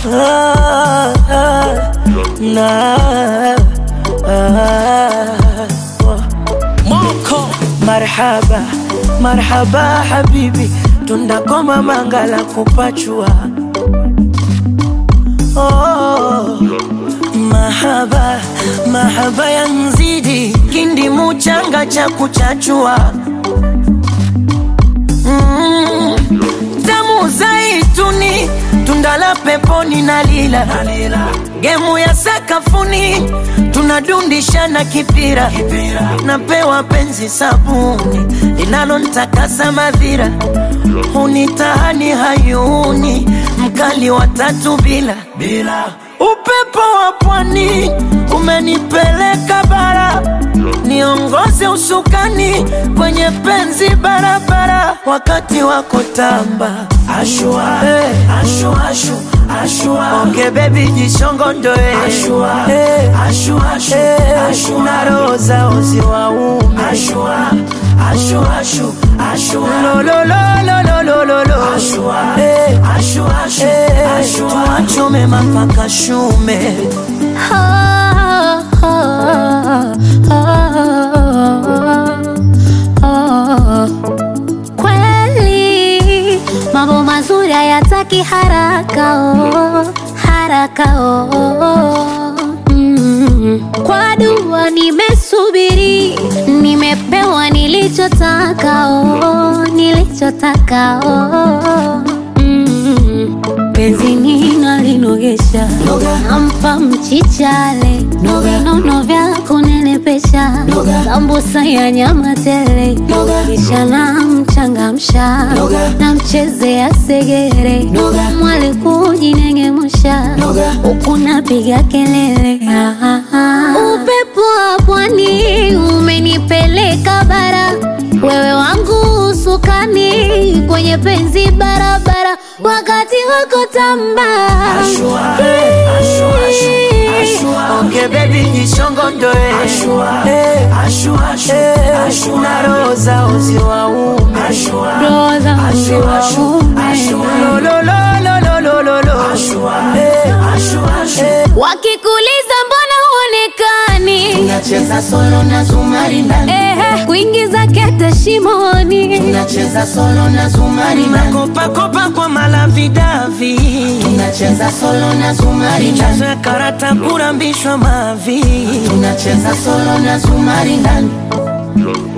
ah, ah, na, ah, Moko marhaba marhaba habibi tundakoma mangala kupachua oh, mahaba mahaba ya nzidi kindi muchanga cha kuchachua mm, tamu zaituni tundala peponi na lila gemu ya sakafuni tunadundishana kipira napewa penzi sabuni linalontakasa madhira hunitahani hayuni mkali wa tatu bila bila upepo wa pwani umenipeleka bara niongoze usukani kwenye penzi barabara wakati wako tamba ashua, hey. ashua, ashu, ashua. onge bebi jishongondoe ashua, hey. ashua, ashu, hey. ashu, na roho zao ziwaume ashua, ashu, ashu, ashua. lololololololo ashua, hey. ashua, ashu, hey. ashua. tuachome mapaka shume Kweli mambo mazuri hayataki haraka oh, haraka oh. Mm. Kwa dua nimesubiri, nimepewa nilichotaka oh, nilichotaka oh. Mm. Penzi ninalinogesha nampa mchichale nono vya kunenepesha sambusa ya nyama tele kisha namchangamsha namchezea segere mwali kujinengemusha huku napiga kelele Ah, ah, ah. upepo wa pwani umenipeleka bara wewe wangu usukani kwenye penzi barabara wakati wako tamba Ashua, hey, ashua, ashu, ashua. Onge baby jishongondoe ashua, hey, ashua, ashu, ashua. na roho zao ziwaume ashua, Roho zao ashua, ashu, ziwaume. ashua. Lololololololo. Ashua, hey, ashua, ashu. wakikuliza mbona huonekani Tunacheza solo na zumari ndani, Ehe, kuingiza kete shimoni tunacheza solo na zumari ndani, Makopakopa kwa malavidavi tunacheza solo na zumari ndani, chazo ya karata kurambishwa mavi tunacheza solo na zumari ndani.